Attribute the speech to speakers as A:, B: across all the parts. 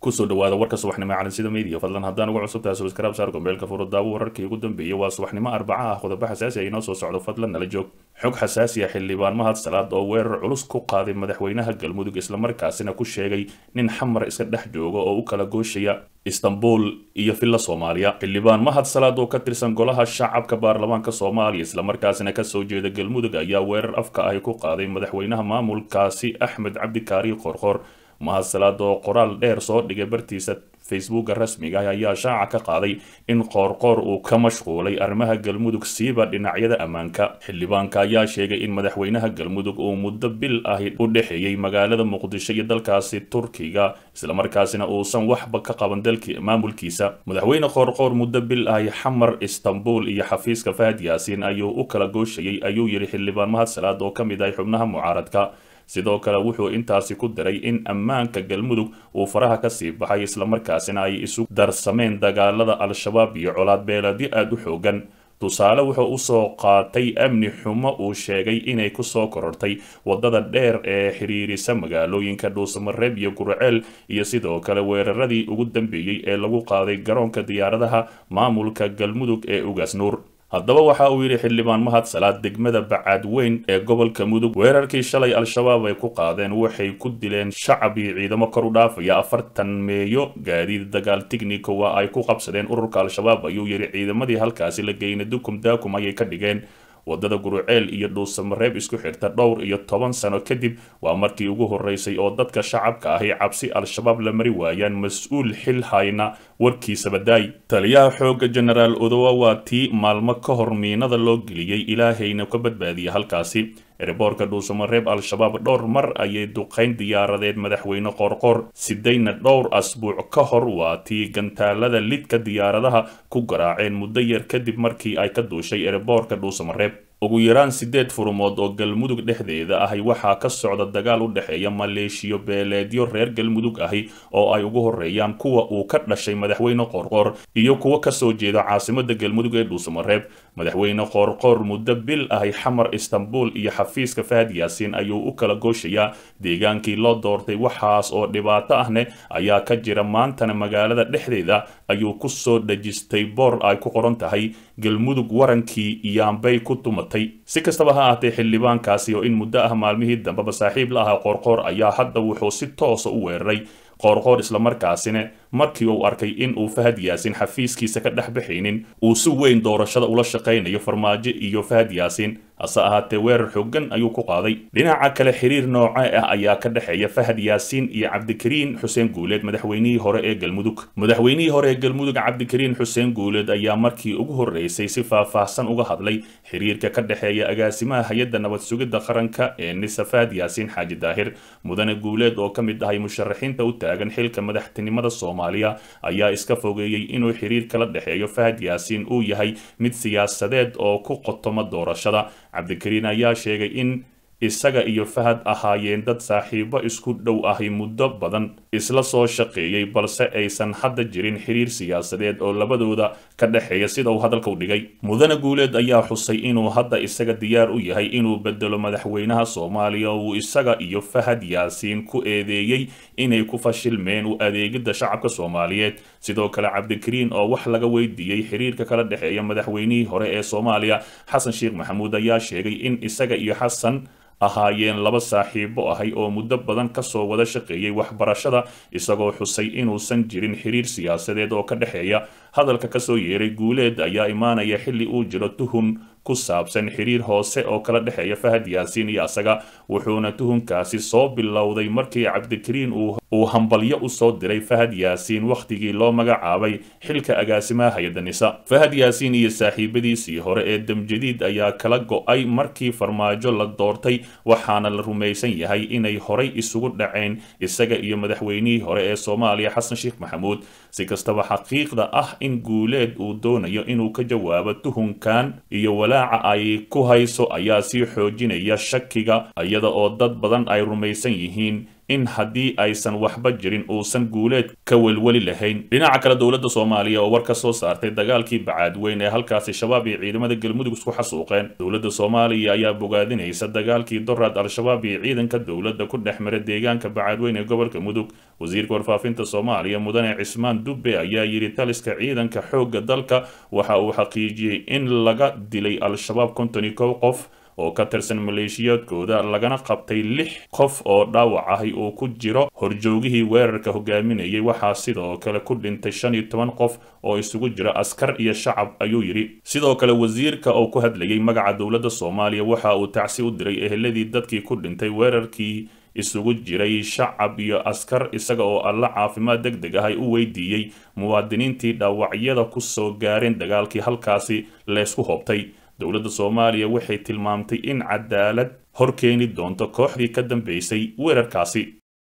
A: kusoo dhawaada warka subaxnimo calansida media fadlan haddaan uga cusubtahay subscribe saar gombeelka furudaawo wararkii ugu dambeeyay waa subaxnimo arbaca ah qodobo xasaasi ah inoo soo socdo fadlan nala joog xog xasaasi ah xildhibaan mahad salaad oo weerar culus ku qaaday madaxweynaha galmudug islamarkaasina ku sheegay nin xamar iska dhex jooga oo u kala gooshaya istanbul iyo villa soomaaliya xildhibaan mahad salaad oo ka tirsan golaha shacabka baarlamaanka soomaaliya islamarkaasina kasoo jeeda galmudug ayaa weerar afka ahi ku qaaday madaxweynaha maamulkaasi axmed cabdikaari qorqor mahad salaad oo qoraal dheer soo dhigay bartiisa facebooka rasmiga ah ayaa shaaca ka qaaday in qoorqoor uu ka mashquulay arrimaha galmudug siiba dhinacyada ammaanka xildhibaanka ayaa sheegay in madaxweynaha galmudug uu muddo bil ahi u dhexeeyey magaalada muqdisho iyo dalkaasi turkiga islamarkaasina uusan waxba ka qaban dalki maamulkiisa madaxweyne qoorqoor muddo bil ahi xamar istanbul iyo xafiiska fahad yaasiin ayuu u kala gooshayay ayuu yidhi xildhibaan mahad salaad oo ka mid ahay xubnaha mucaaradka sidoo kale wuxuu intaasi ku daray in ammaanka galmudug uu faraha kasii baxay islamarkaasina ay isu darsameen dagaalada al-shabaab iyo colaad beeladyo aada u xoogan tusaale wuxuu usoo qaatay amni xumo uu sheegay inay kusoo korortay wadada dheer ee xiriirisa magaalooyinka dhuusamareeb iyo gurceel iyo sidoo kale weeraradii ugu dambeeyey ee lagu qaaday garoonka diyaaradaha maamulka galmudug ee ugaas nuur haddaba waxa uu yidhi xildhibaan mahad salaad degmada bacaad weyn ee gobolka mudug weerarkii shalay al-shabaab ay ku qaadeen waxay ku dileen shacab iyo ciidamo kor u dhaafaya afartan meeyo gaadiid dagaal tignico waa ay ku qabsadeen ururka al-shabaab ayuu yidhi ciidamadii halkaasi la geynay dukum daakum ayay ka dhigeen wadada guruceel iyo dhuusamareeb isku xirta dhowr iyo toban sano kadib waa markii ugu horeysay oo dadka shacabka ahi cabsi al-shabaab la mari waayaan mas-uul xil hayna warkiisaba daay taliyaha xoogga genaraal odowa waa tii maalmo ka hor miinada loo geliyey ilaahayna ka badbaadiya halkaasi ereboorka dhuusamareeb al-shabaab dhowr mar ayay duqayn diyaaradeed madaxweyne qoorqoor sidayna dhowr asbuuc ka hor waa tii gantaalada lidka diyaaradaha ku garaaceen muddo yar kadib markii ay ka duushay ereboorka dhuusamareeb ugu yaraan sideed furumood oo galmudug dhexdeeda ahi waxaa ka socda dagaal u dhexeeya maleeshiyo beeleedyo reer galmudug ahi oo ay ugu horeeyaan kuwa uu ka dhashay madaxweyne qoorqoor iyo kuwa kasoo jeeda caasimada galmudug ee dhuusamareeb madaxweyne qoorqoor muddo bil ahi xamar istanbul iyo xafiiska fahad yaasiin ayuu u kala gooshayaa deegaankii loo doortay waxaas oo dhibaato ahne ayaa ka jira maantana magaalada dhexdeeda ayuu kusoo dhejistay boor ay ku qoran tahay galmudug warankii iyaanbay ku tumatay si kastaba ha ahaatee xildhibaankaasi oo in muddo ah maalmihii dambeba saaxiib la ahaa qoorqoor ayaa hadda wuxuu si toosa u weeraray qoorqoor islamarkaasina markii uu arkay in uu fahad yaasin xafiiskiisa ka dhex baxaynin uu si weyn doorashada ula shaqaynayo farmaajo iyo fahad yaasiin hase ahaatee weerar xoogan ayuu ku qaaday dhinaca kale xiriir nooce ah ayaa ka dhexeeya fahad yaasiin iyo cabdikariin xuseen guuleed madaxweynihii hore ee galmudug madaxweynihii hore ee galmudug cabdikariin xuseen guuleed ayaa markii ugu horreysay si faahfaahsan uga hadlay xiriirka ka dhexeeya agaasimaha hay-adda nabad sugidda qaranka ee nisa fahad yaasiin xaaji daahir mudane guuleed oo ka mid ahay musharaxiinta u taagan xilka madaxtinimada soomaaliya ayaa iska fogeeyey inuu xiriir kala dhexeeyo fahad yaasiin uu yahay mid siyaasadeed oo ku qotoma doorashada cabdikariin ayaa sheegay in isaga iyo fahad ahaayeen dad saaxiibo isku dhow ahi muddo badan isla soo shaqeeyey balse aysan hadda jirin xiriir siyaasadeed oo labadooda ka dhexeeya sida uu hadalka u dhigay mudane guuleed ayaa xusay inuu hadda isaga diyaar u yahay inuu bedelo madaxweynaha soomaaliya uu isaga iyo fahad yaasiin ku eedeeyey inay ku fashilmeen u adeegidda shacabka soomaaliyeed sidoo kale cabdikariin oo wax laga weydiiyey xiriirka kala dhexeeya madaxweynihii hore ee soomaaliya xasan sheekh maxamuud ayaa sheegay in isaga iyo xasan ahaayeen laba saaxiibo ahay oo muddo badan kasoo wada shaqeeyey waxbarashada isagoo xusay inuusan jirin xiriir siyaasadeed oo ka dhexeeya hadalka kasoo yeeray guuleed ayaa imaanaya xilli uu jiro tuhun ku saabsan xiriir hoose oo kala dhexeeya fahad yaasiin iyo asaga wuxuuna tuhunkaasi soo bilowday markii cabdikariin uu hambalyo usoo diray fahad yaasiin wakhtigii loo magacaabay xilka agaasimaha hay-adda nisa fahad yaasiin iyo saaxiibadiisii hore ee damjadiid ayaa kala go-ay markii farmaajo la doortay waxaana la rumaysan yahay inay horay isugu dhaceen isaga iyo madaxweynihii hore ee soomaaliya xasan sheekh maxamuud si kastaba xaqiiqda ah in guuleed uu doonayo inuu ka jawaabo tuhunkan iyo walaaca ay ku hayso ayaa sii xoojinaya shakiga iyada oo dad badan ay rumaysan yihiin in haddii aysan waxba jirin uusan guuleed ka welweli lahayn dhinaca kale dowladda soomaaliya oo war ka soo saartay dagaalkii bacaadweyn ee halkaasi shabaab iyo ciidamada galmudug isku xasuuqeen dowladda soomaaliya ayaa bogaadinaysa dagaalkii doraad al-shabaab iyo ciidanka dowladda ku dhex mara deegaanka bacaadweyn ee gobolka mudug wasiirka warfaafinta soomaaliya mudane cismaan dubbe ayaa yidhi taliska ciidanka xoogga dalka waxa uu xaqiijiyey in laga dilay al-shabaab konton iyo kow qof oo ka tirsan maleeshiyaadkooda lagana qabtay lix qof oo dhaawac ahi uu ku jiro horjoogihii weerarka hogaaminayay waxaa sidoo kale ku dhintay shan iyo toban qof oo isugu jira askar iyo shacab ayuu yidhi sidoo kale wasiirka oo ku hadlayay magaca dowladda soomaaliya waxa uu tacsi u diray eheladii dadkii ku dhintay weerarkii isugu jiray shacab iyo askar isaga oo alla caafimaad deg deg ahay u weydiiyey muwaadiniintii dhaawacyada ku soo gaareen dagaalkii halkaasi leysku hoobtay dowladda soomaaliya waxay tilmaamtay in cadaalad hor keeni doonto kooxdii ka dambeysay weerarkaasi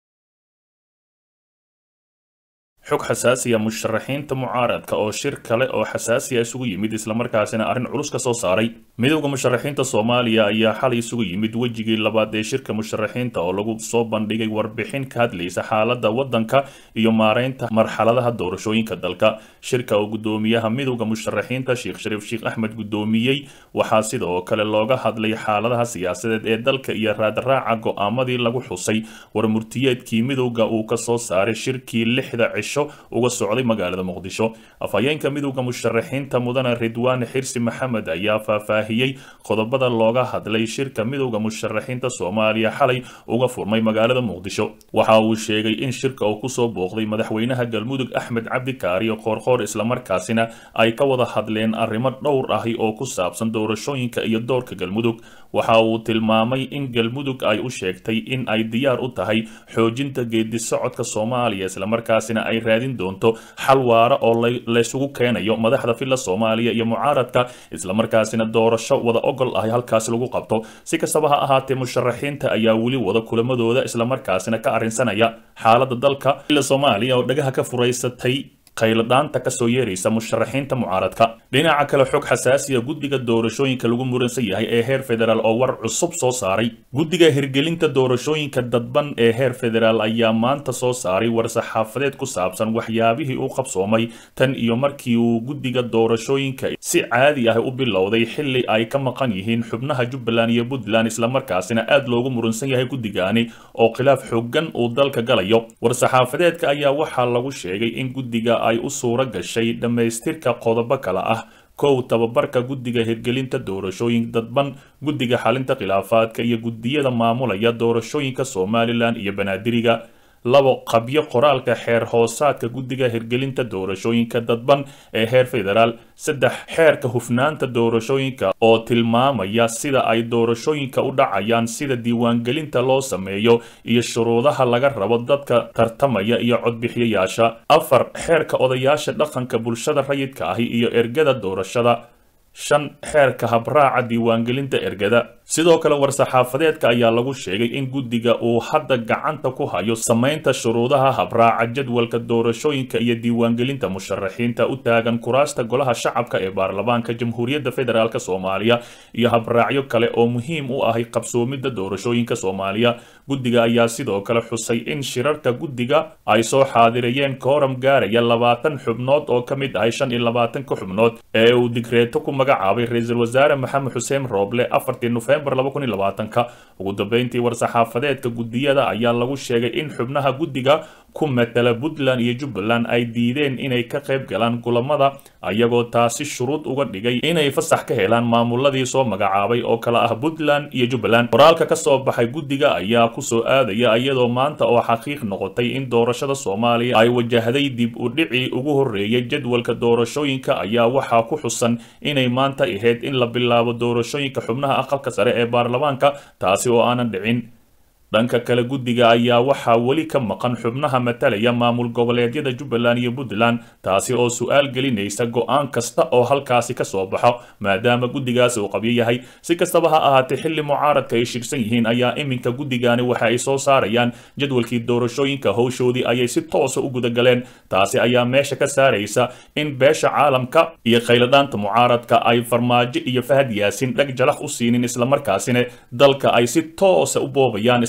A: xog xasaasiya musharaxiinta mucaaradka oo shir kale oo xasaasiya isugu yimid islamarkaasina arrin culus ka soo saaray midowda musharaxiinta soomaaliya ayaa xalay isugu yimid wejigii labaad ee shirka musharaxiinta oo lagu soo bandhigay warbixin ka hadlaysa xaaladda waddanka iyo maareynta marxaladaha doorashooyinka dalka shirka oo guddoomiyaha midowda musharaxiinta sheekh shariif sheekh axmed guddoomiyey waxaa sidoo kale looga hadlay xaaladaha siyaasadeed ee dalka iyo raadraaca go-aamadii lagu xusay warmurtiyeedkii midowda uu ka soo saaray shirkii lixda cisho uga socday magaalada muqdisho afhayeenka midowda musharaxiinta mudane ridwaan xirsi maxamed ayaa faahfaahiyey qodobada looga hadlay shirka midowda musharaxiinta soomaaliya xalay uga furmay magaalada muqdisho waxa uu sheegay in shirka uu kusoo booqday madaxweynaha galmudug axmed cabdi kaariyo qoorqoor islamarkaasina ay ka wada hadleen arrimo dhowr ahi oo ku saabsan doorashooyinka iyo doorka galmudug waxa uu tilmaamay in galmudug ay u sheegtay in ay diyaar u tahay xoojinta geedi socodka soomaaliya islamarkaasina ay raadin doonto xal waara oo laysugu keenayo madaxda filla soomaaliya iyo mucaaradka islamarkaasina doorasho wada ogol ahi halkaasi lagu qabto si kastaba ha ahaatee musharaxiinta ayaa weli wada kulamadooda islamarkaasina ka arrinsanaya xaaladda dalka filla soomaaliya oo dhagaha ka furaysatay qayladhaanta kasoo yeeraysa musharaxiinta mucaaradka dhinaca kale xog xasaasiya guddiga doorashooyinka lagu muransan yahay ee heer federaal oo war cusub soo saaray guddiga hirgelinta doorashooyinka dadban ee heer federaal ayaa maanta soo saaray war-saxaafadeed ku saabsan waxyaabihii u qabsoomay tan iyo markii uu guddiga doorashooyinka si caadi ah u bilowday xili ay ka maqan yihiin xubnaha jubbaland iyo puntland islamarkaasina aad loogu muransan yahay guddigaani oo khilaaf xoogan uu dalka galayo war-saxaafadeedka ayaa waxaa lagu sheegay in guddiga ay u suura gashay dhammaystirka qodobo kale ah kow tababarka guddiga hirgelinta doorashooyin dadban guddiga xalinta khilaafaadka iyo guddiyada maamulaya doorashooyinka somalilan iyo banaadiriga labo qabyo qoraalka xeer hoosaadka guddiga hirgelinta doorashooyinka dadban ee heer federaal saddex xeerka hufnaanta doorashooyinka oo tilmaamaya sida ay doorashooyinka u dhacayaan sida diiwaangelinta loo sameeyo iyo shuruudaha laga rabo dadka tartamaya iyo codbixiyayaasha afar xeerka odayaasha dhaqanka bulshada rayidka ahi iyo ergada doorashada shan xeerka habraaca diiwaangelinta ergada sidoo kale war-saxaafadeedka ayaa lagu sheegay in guddiga uu hadda gacanta ku hayo samaynta shuruudaha habraaca jadwalka doorashooyinka iyo diiwaangelinta musharaxiinta u taagan kuraasta golaha shacabka ee baarlamaanka jamhuuriyadda federaalk soomaaliya iyo habraacyo kale oo muhiim u ahay qabsoomidda doorashooyinka soomaaliya guddiga ayaa sidoo kale xusay in shirarka guddiga ay soo xaadirayeen kooram gaaraya labaatan xubnood oo ka mid ahay shan iyo labaatanka xubnood ee uu digreeto ku magacaabay ra-iisul wasaare maxamed xuseen rooble afartii nofembar laba kun iyo labaatanka ugu dambeyntii war-saxaafadeedka guddiyada ayaa lagu sheegay in xubnaha guddiga ku matala puntland iyo jubbaland ay diideen inay ka qayb galaan kulamada ayagoo taasi shuruud uga dhigay inay fasax ka helaan maamuladii soo magacaabay oo kale ah puntland iyo jubbaland qoraalka ka soo baxay guddiga ayaa kusoo aadaya iyadoo maanta oo xaqiiq noqotay in doorashada soomaaliya ay wajahday dib u dhicii ugu horreeyay jadwalka doorashooyinka ayaa waxaa ku xusan inay maanta ahayd in la bilaabo doorashooyinka xubnaha aqalka sare ee baarlamaanka taasi oo aanan dhicin dhanka kale guddiga ayaa waxaa weli ka maqan xubnaha matalaya maamul goboleedyada jubbaland iyo puntland taasi oo su-aal gelinaysa go-aan kasta oo halkaasi ka soo baxo maadaama guddigaasi uu qabyo yahay si kastaba ha ahaatee xilli mucaaradka ay shirsan yihiin ayaa iminka guddigani waxa ay soo saarayaan jadwalkii doorashooyinka howshoodii ayay si toosa u gudagaleen taasi ayaa meesha ka saaraysa in beesha caalamka iyo khayladhaanta mucaaradka ay farmaajo iyo fahad yaasin dhag jalax u siinin islamarkaasina dalka ay si toosa u boobayaan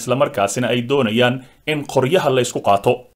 A: islamarkaasina ay doonayaan in qoryaha la isku qaato